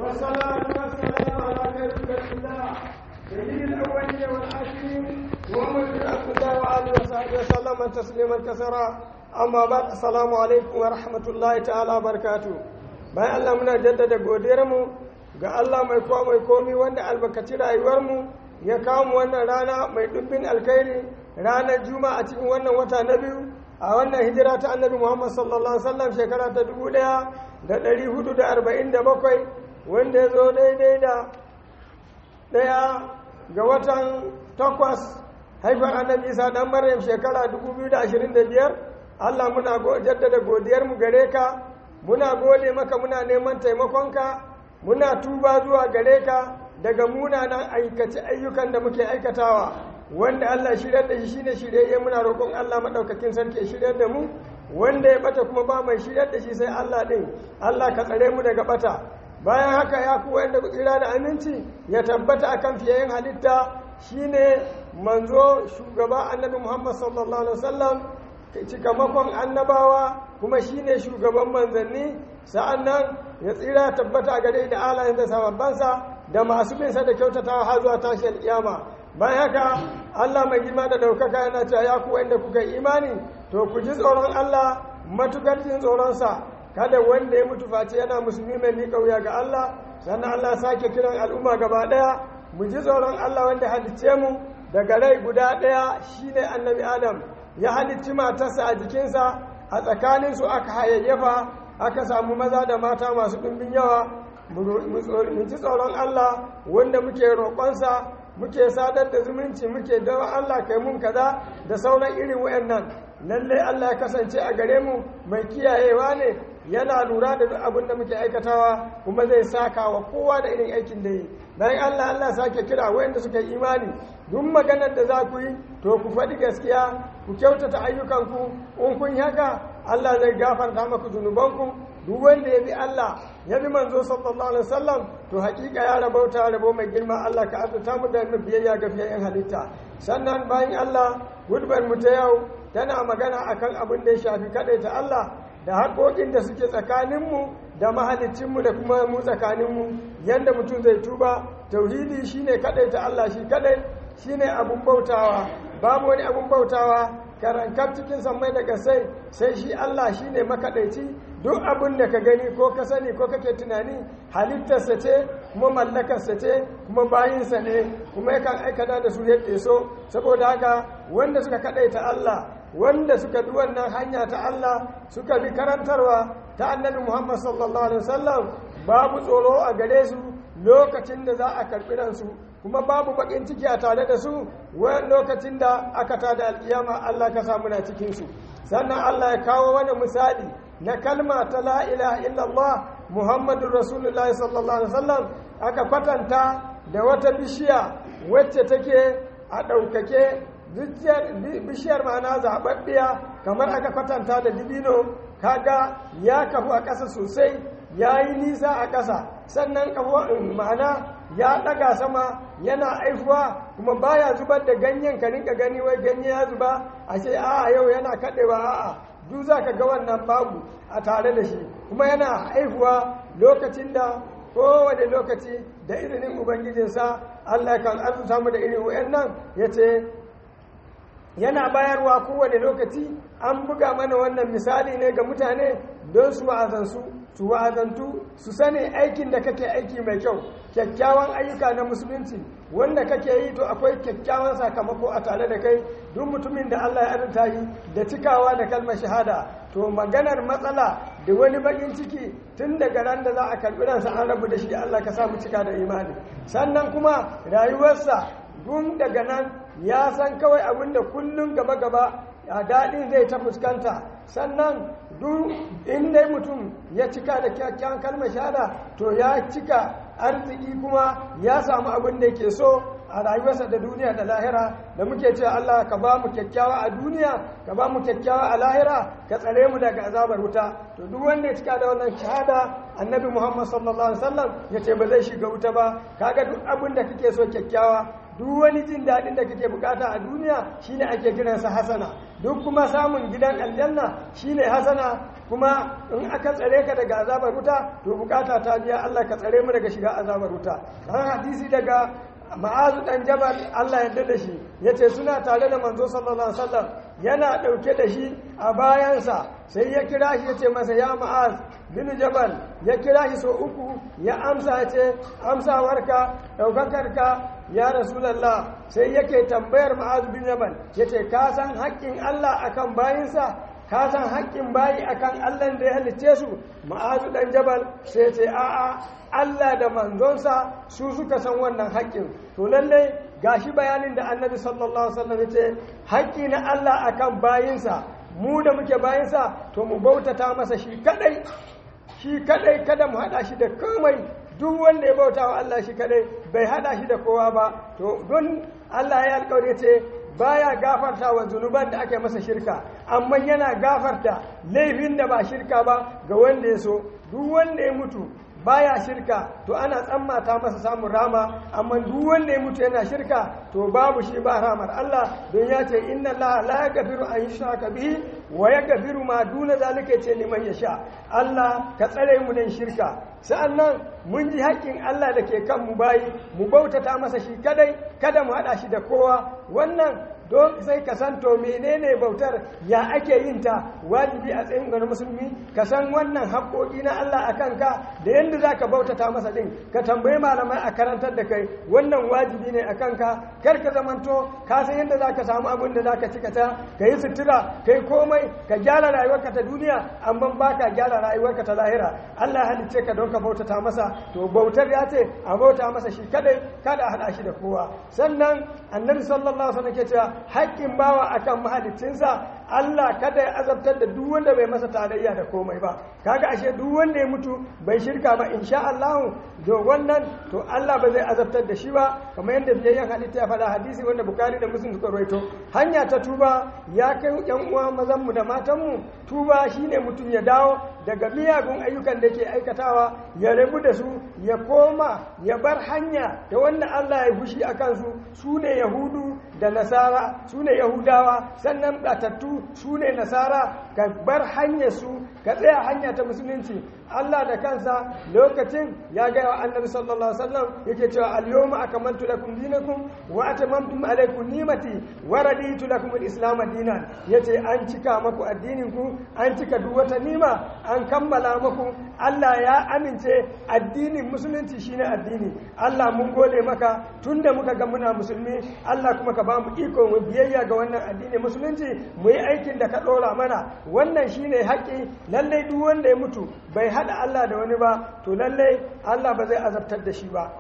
والصلاة والسلام على خير خلق الله سيد الأولين والآخرين محمد بن عبد الله وآله وصحبه وسلم تسليما كثيرا أما بعد السلام عليكم ورحمة الله تعالى وبركاته bayan Allah muna jaddada godiyarmu ga Allah mai kowa mai komi wanda albarkaci rayuwarmu ya kawo mu wannan rana mai dubbin alkhairi ranar juma'a cikin wannan wata na biyu a wannan hijira ta annabi Muhammad sallallahu alaihi wasallam shekara ta dubu ɗaya da ɗari hudu da arba'in da bakwai wanda ya zo daidai da ɗaya ga watan takwas haifar annabi isa dan maryam shekara dubu biyu da ashirin da biyar Allah muna jaddada godiyarmu gare ka muna gode maka muna neman taimakonka muna tuba zuwa gare ka daga munanan aikace ayyukan da muke aikatawa wanda Allah shiryar da shi shine shiryayye muna roƙon Allah madaukakin sarki ya shiryar da mu wanda ya bata kuma ba mai shiryar da shi sai Allah din Allah ka tsare mu daga bata bayan haka ya ku wanda ku tsira da aminci ya tabbata akan fiyayen halitta shine manzo shugaba annabi Muhammad sallallahu alaihi wasallam cikamakon annabawa kuma shine shugaban manzanni sa'annan ya tsira tabbata a gare da alayen da sababbansa da masu binsa da kyautatawa har zuwa tashin kiyama bayan haka Allah mai girma da daukaka yana cewa ya ku wanda kuka yi imani to ku ji tsoron Allah matukar jin tsoronsa kada wanda ya mutu face yana musulmi mai miƙa wuya ga Allah sannan Allah sake kiran al'umma gaba ɗaya mu ji tsoron Allah wanda halicce mu daga rai guda ɗaya shine annabi Adam ya halicci matarsa a jikinsa a tsakaninsu aka hayayyafa aka samu maza da mata masu ɗumbin yawa mu ji tsoron Allah wanda muke roƙonsa muke sadar da zumunci muke dawa Allah kai mun kaza da sauran irin wayannan lallai Allah ya kasance a gare mu mai kiyayewa ne yana lura da duk abin da muke aikatawa kuma zai saka wa kowa da irin aikin da yi bayan Allah Allah sake kira wayanda suka yi imani duk maganar da za ku yi to ku faɗi gaskiya ku kyautata ayyukanku in kun yi haka Allah zai gafarta maku zunubanku duk wanda ya bi Allah ya bi manzo sallallahu alaihi wasallam to hakika ya rabauta rabo mai girma Allah ka azurta mu da biyayya ga fiyayen halitta sannan bayan Allah gudbar mu ta yau tana magana akan abin da ya shafi kadaita Allah da haƙoƙin da suke tsakaninmu da mahalicinmu da kuma mu tsakaninmu yadda mutum zai tuba tauhidi shine kadaita Allah shi kadai shine abun bautawa babu wani abun bautawa karankar cikin sammai da kasai sai shi Allah shine makaɗaici duk abin da ka gani ko ka sani ko kake tunani halittarsa ce kuma mallakarsa ce kuma bayinsa ne kuma yakan aikata da su yadda so saboda haka wanda suka kaɗaita Allah wanda suka bi wannan hanya ta Allah suka bi karantarwa ta annabi Muhammad sallallahu alaihi wasallam babu tsoro a gare su lokacin da za a karɓi ransu kuma babu bakin ciki a tare da su wani lokacin da aka tada alkiyama Allah ka samu na cikin su sannan Allah ya kawo wani misali na kalma ta la ilaha illallah Muhammadur Rasulullahi sallallahu alaihi wasallam aka kwatanta da wata bishiya wacce take a ɗaukake bishiyar ma'ana zaɓaɓɓiya kamar aka kwatanta da dibino kaga ya kafu a ƙasa sosai ya yi nisa a ƙasa sannan ma'ana ya ɗaga sama yana aifuwa kuma baya zubar da ganyen ka rinka gani wai ganye ya zuba a ce a yau yana kaɗewa a'a duk za ka ga wannan babu a tare da shi kuma yana aifuwa lokacin da kowane lokaci da izinin ubangijinsa allah kan arzuta mu da irin wa'annan ya ce yana bayarwa kowane lokaci an buga mana wannan misali ne ga mutane don su wa'azansu su wa'azantu su sani aikin da kake aiki mai kyau kyakkyawan ayyuka na musulunci wanda kake yi to akwai kyakkyawan sakamako a tare da kai duk mutumin da Allah ya arzuta yi da cikawa da kalmar shahada to maganar matsala da wani bakin ciki tun daga ran da za a karbi ransa an rabu da shi Allah ka samu cika da imani sannan kuma rayuwarsa gun daga nan ya san kawai abin da kullum gaba-gaba a daɗin zai ta fuskanta sannan duk inda mutum ya cika da kyakkyawan kalmar shahada to ya cika arziki kuma ya samu abin da yake so a rayuwarsa da duniya da lahira da muke cewa Allah ka ba mu kyakkyawa a duniya ka ba mu kyakkyawa a lahira ka tsare mu daga azabar wuta to duk wanda ya cika da wannan shahada annabi Muhammad sallallahu alaihi wasallam ya ce ba zai shiga wuta ba kaga duk abin da kake so kyakkyawa duk wani jin daɗin da kake bukata a duniya shine ake kiransa hasana duk kuma samun gidan aljanna shine hasana kuma in aka tsare ka daga azabar wuta to bukata ta biya Allah ka tsare mu daga shiga azabar wuta an hadisi daga ma'azu dan jabal Allah ya da shi yace suna tare da manzo sallallahu alaihi wasallam yana dauke da shi a bayansa sai ya kira shi yace masa ya ma'az bin jabal ya kira shi so uku ya amsa yace amsawarka daukakarka ya rasulallah sai yake tambayar ma'azu bin jabal yace ka san haƙƙin Allah akan bayinsa ka san haƙƙin bayi akan Allah da ya halicce su ma'azu dan jabal sai ce a'a Allah da manzonsa su suka san wannan haƙƙin to lallai gashi bayanin da annabi sallallahu alaihi wasallam yace haƙƙi na Allah akan bayinsa mu da muke bayinsa to mu bautata masa shi kadai shi kadai kada mu hada shi da komai duk wanda ya bauta wa Allah shi kadai bai hada shi da kowa ba to don Allah ya alƙawari ce baya gafarta wa zunuban da ake masa shirka amma yana gafarta laifin da ba shirka ba ga wanda ya so duk wanda ya mutu baya shirka to ana tsammata masa samun rama amma duk wanda ya mutu yana shirka to babu shi ba ramar Allah don ya ce inna Allah la yaghfiru an yushraka bihi wa yaghfiru ma duna zalika ce liman yasha Allah ka tsare mu nan shirka sa'annan mun ji haƙƙin Allah da ke kan mu bayi mu bautata masa shi kadai kada mu haɗa shi da kowa wannan don sai ka san to menene bautar ya ake yin ta wajibi a tsayin ga musulmi ka san wannan haƙoƙi na Allah a kanka da yadda za ka bautata masa ɗin ka tambayi malamai a karantar da kai wannan wajibi ne a kanka kar ka zamanto ka san yadda za ka samu abin da za ka cika ta ka yi sutura ka yi komai ka gyara rayuwarka ta duniya amma ba ka gyara rayuwarka ta lahira Allah halicce ka don ka bautata masa to bautar ya ce a bauta masa shi kadai kada a haɗa shi da kowa sannan annabi sallallahu alaihi wasallam ke cewa haƙƙin bawa akan mahaliccinsa Allah kada ya azabtar da duk wanda bai masa tarayya da komai ba kaga ashe duk wanda ya mutu bai shirka ba insha Allah to wannan to Allah ba zai azabtar da shi ba kamar yadda biyayyen halitta ya faɗa hadisi wanda Bukhari da Muslim suka rawaito hanya ta tuba ya kai yan uwa mazan mu da matan mu tuba shine mutum ya dawo daga miyagun ayyukan da ke aikatawa ya rabu da su ya koma ya bar hanya da wanda Allah ya fushi a kansu su ne yahudu da nasara su ne yahudawa sannan batattu su ne nasara ka bar hanyar su ka tsaya hanya ta musulunci Allah da kansa lokacin ya gaya wa annabi sallallahu alaihi wasallam yake cewa al-yawma akmaltu lakum dinakum wa atamamtu alaykum ni'mati wa raditu lakum al-islam dinan yace an cika maku addinin ku an cika duk wata nima an kammala maku Allah ya amince addinin musulunci shine addini Allah mun gode maka tunda muka ga muna musulmi Allah kuma ka ba mu iko mu biyayya ga wannan addinin musulunci mu yi aikin da ka dora mana wannan shine haƙi lallai duk wanda ya mutu bai hada Allah da wani ba to lallai Allah ba zai azabtar da shi ba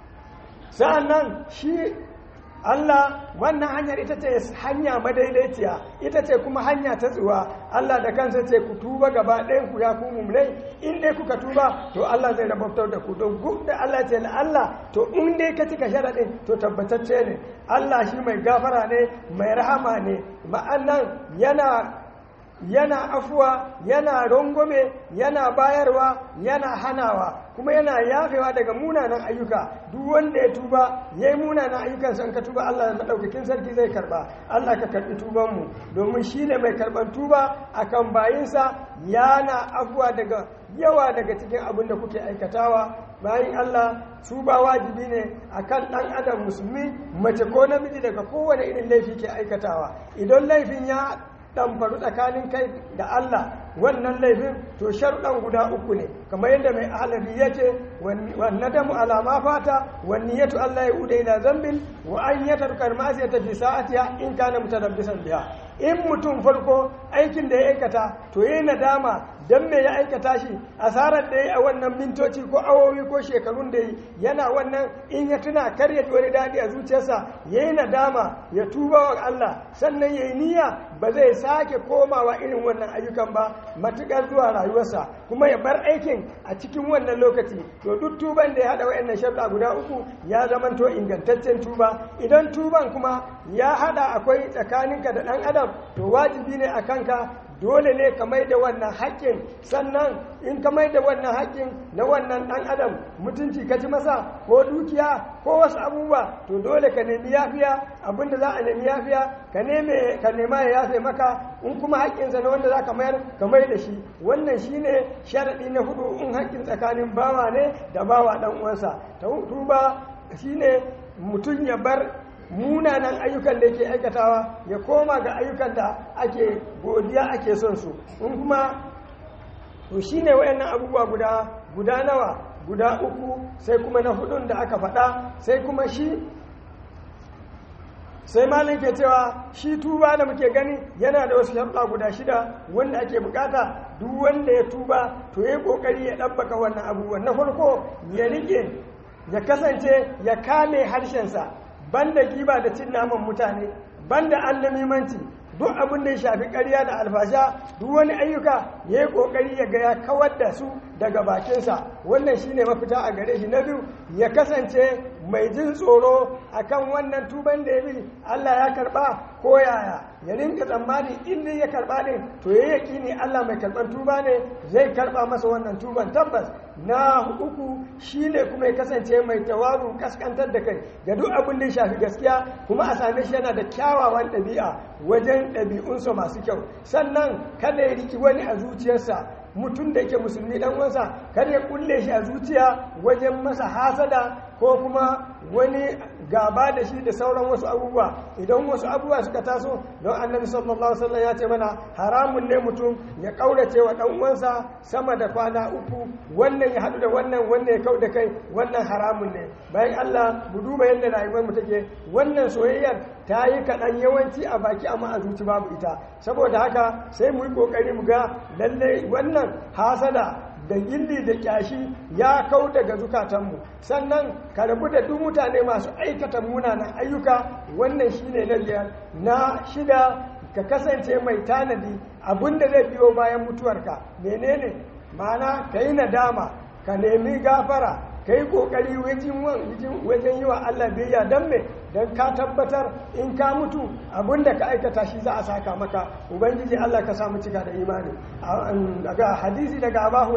sa'annan shi Allah wannan hanyar ita ce hanya madaidaiciya ita ce kuma hanya ta tsuwa Allah da kansa ce ku tuba gaba ɗayan ku ya ku mumlai in dai kuka tuba to Allah zai rabautar da ku don duk da Allah ce Allah to in dai ka cika sharaɗin to tabbatacce ne Allah shi mai gafara ne mai rahama ne ma'annan yana yana afuwa yana rangwame yana bayarwa yana hanawa kuma yana yafewa daga munanan ayyuka duk wanda ya tuba ya yi munanan ayyukan san ka tuba Allah maɗaukakin sarki zai karba Allah ka karɓi tubanmu domin shi ne mai karɓar tuba akan bayinsa yana afuwa daga yawa daga cikin abin da kuke aikatawa bayan Allah su ba wajibi ne akan ɗan adam musulmi mace ko namiji daga kowane irin laifi ke aikatawa idan laifin ya ɗamfaru tsakanin kai da Allah wannan laifin to sharuɗan guda uku ne kamar yadda mai alabi ya ce wannan damu alama fata wani yato Allah ya uda ila zambin wa an ya tarkar masu ya tafi sa'atiya in kana mutarabbisan biya in mutum farko aikin da ya aikata to yi nadama don me ya aikata shi asarar da ya yi a wannan mintoci ko awowi ko shekarun da yi yana wannan in ya tuna kar ya ji wani daɗi a zuciyarsa ya yi nadama ya tuba wa Allah sannan ya yi niyya ba zai sake komawa irin wannan ayyukan ba matuƙar zuwa rayuwarsa kuma ya bar aikin a cikin wannan lokaci to duk tuban da ya haɗa wa'annan sharuɗa guda uku ya zamanto ingantaccen tuba idan tuban kuma ya haɗa akwai tsakaninka da ɗan adam to wajibi ne a kanka dole ne ka mai da wannan haƙƙin sannan in ka mai da wannan haƙƙin na wannan ɗan adam mutunci ka ci masa ko dukiya ko wasu abubuwa to dole ka nemi yafiya abinda za a nemi yafiya ka neme ka nema ya yafe maka in kuma haƙƙinsa na wanda za ka mayar ka mai da shi wannan shine sharaɗi na hudu in haƙƙin tsakanin bawa ne da bawa ɗan uwansa tuba shine mutum ya bar munanan ayyukan da yake aikatawa ya koma ga ayyukan da ake godiya ake son su in kuma to shine wayannan abubuwa guda guda nawa guda uku sai kuma na hudun da aka faɗa sai kuma shi sai malin ke cewa shi tuba da muke gani yana da wasu sharuɗa guda shida wanda ake bukata duk wanda ya tuba to ya kokari ya ɗabbaka wannan abubuwan na farko ya rike ya kasance ya kame harshensa banda giba da cin naman mutane banda annamimanci duk abin da ya shafi ƙarya da alfasha duk wani ayyuka ya yi ƙoƙari ya ga ya kawar da su daga bakinsa wannan shine mafita a gare shi na biyu ya kasance mai jin tsoro akan wannan tuban da ya bi Allah ya karba ko yaya ya rinka tsammani inda ya karba ne to ya yaki ne Allah mai karban tuba ne zai karba masa wannan tuban tabbas na uku shine kuma ya kasance mai tawaru kaskantar da kai ga duk abin da ya shafi gaskiya kuma a same shi yana da kyawawan ɗabi'a wajen ɗabi'unsa masu kyau sannan kada ya riki wani a zuciyarsa mutum da yake musulmi dan uwansa kada ya kulle shi a zuciya wajen masa hasada ko kuma wani gaba da shi da sauran wasu abubuwa idan wasu abubuwa suka taso don annabi sallallahu alaihi wasallam ya ce mana haramun ne mutum ya kaurace wa dan uwansa sama da kwana uku wannan ya hadu da wannan wannan ya kau da kai wannan haramun ne bayan Allah mu duba yadda rayuwar mu take wannan soyayyar ta yi kaɗan yawanci a baki amma a zuci babu ita saboda haka sai mu yi ƙoƙari mu ga lalle wannan hasada da gilli da kyashi ya kau daga zukatanmu sannan ka rabu da duk mutane masu aikata munanan ayyuka wannan shine na biyar na shida ka kasance mai tanadi abinda zai biyo bayan mutuwarka menene ma'ana ka yi nadama ka nemi gafara ka yi ƙoƙari wajen yi wa Allah biyayya don me don ka tabbatar in ka mutu abinda ka aikata shi za a saka maka ubangiji Allah ka samu cika da imani daga hadisi daga abu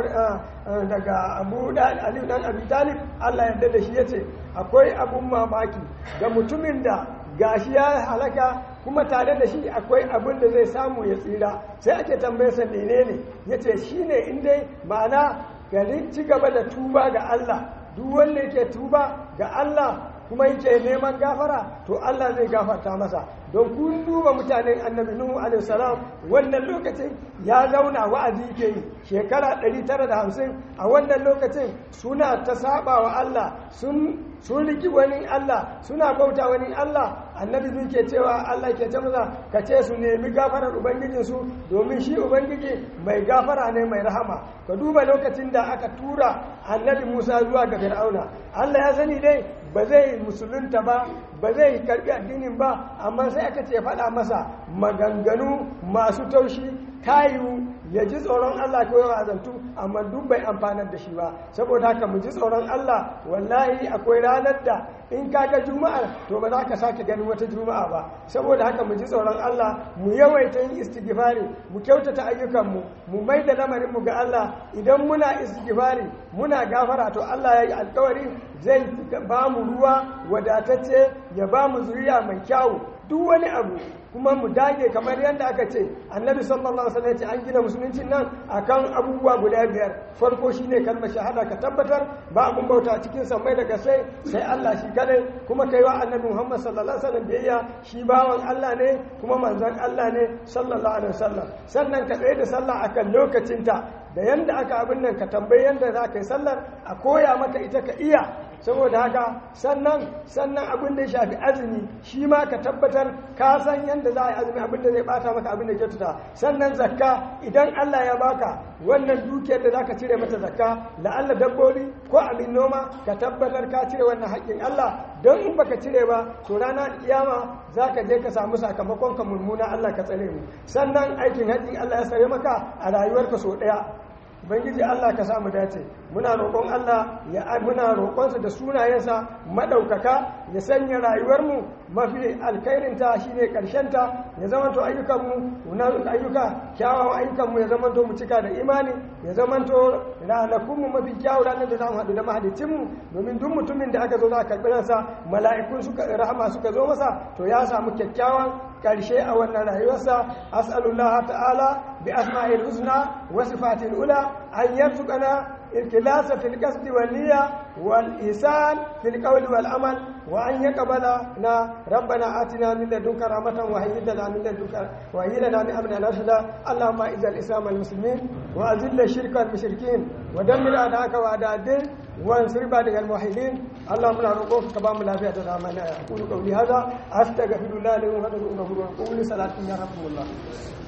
daga abu aliyu dan abi talib Allah yarda da shi yace akwai abun mamaki ga mutumin da gashi ya halaka kuma tare da shi akwai abin da zai samu ya tsira sai ake tambayarsa menene yace shine in dai ma'ana gari ci gaba da tuba ga Allah duk wanda yake tuba ga Allah kuma yake neman gafara to Allah zai gafarta masa don kun duba mutanen annabi Nuhu alaihi salam wannan lokacin ya zauna wa'azi ke yi shekara 950 a wannan lokacin suna ta saba wa Allah sun sun riki wani Allah suna bauta wani Allah annabi bin ke cewa Allah ke ce masa ka ce su nemi gafarar ubangijinsu domin shi ubangiji mai gafara ne mai rahama ka duba lokacin da aka tura annabi Musa zuwa ga Fir'auna Allah ya sani dai ba zai musulunta ba ba zai karbi addinin ba amma sai aka ce faɗa masa maganganu masu taushi tayu ya ji tsoron Allah ko yawa azantu amma duk bai amfanar da shi ba saboda haka mu ji tsoron Allah wallahi akwai ranar da in ka ga juma'a to ba za ka sake ganin wata juma'a ba saboda haka mu ji tsoron Allah mu yawaita yin istighfari mu kyautata ayyukanmu mu mai da lamarin mu ga Allah idan muna istighfari muna gafara to Allah ya yi alkawari zai ba mu ruwa wadatacce ya ba mu zuriya mai kyau duk wani abu kuma mu dage kamar yadda aka ce annabi sallallahu alaihi wasallam ya ce an gina musuluncin nan akan abubuwa guda biyar farko shine kalmar shahada ka tabbatar ba abun bauta cikin sammai daga sai sai Allah shi kadai kuma kai wa annabi Muhammad sallallahu alaihi wasallam biyayya shi bawan Allah ne kuma manzon Allah ne sallallahu alaihi wasallam sannan ka tsaye da sallah akan lokacinta da yanda aka abin nan ka tambayi yanda za ka yi sallar a koya maka ita ka iya saboda haka sannan sannan abin da ya shafi azumi shi ma ka tabbatar ka san yadda za a yi azumi abin da zai bata maka abin da ke tuta sannan zakka idan Allah ya baka wannan dukiyar da zaka cire mata zakka la'alla dabbobi ko abin noma ka tabbatar ka cire wannan haƙƙin Allah don in baka cire ba to rana kiyama zaka je ka samu sakamakon ka mummuna Allah ka tsare mu sannan aikin haƙƙin Allah ya sare maka a rayuwarka so ɗaya ubangiji Allah ka samu dace muna roƙon Allah ya muna roƙonsa da sunayensa madaukaka ya sanya rayuwarmu mafi alkhairinta shine ta ya zamanto ayyukanmu na ayyuka kyawawan ayyukanmu ya zamanto mu cika da imani ya zamanto ranakunmu mafi kyawu ranar da za mu haɗu da mahalicinmu domin duk mutumin da aka zo za a karɓi ransa mala'ikun suka rahama suka zo masa to ya samu kyakkyawan ƙarshe a wannan rayuwarsa as'alullah ta'ala bi asma'il husna wa sifatil ula an yarzuqana الكلاس في القصد والنية والإحسان في القول والعمل وأن يقبلنا ربنا آتنا من لدنك رحمة وهيئ لنا من لدنك وهيئ لنا من أمرنا رشدا اللهم أعز الإسلام والمسلمين وأذل الشرك والمشركين ودمر أعداءك وأعداء الدين وانصر عبادك الموحدين اللهم لا نقوف كبام لا فئة أقول قولي هذا أستغفر الله لي ولكم وقولي صلاة يا رب الله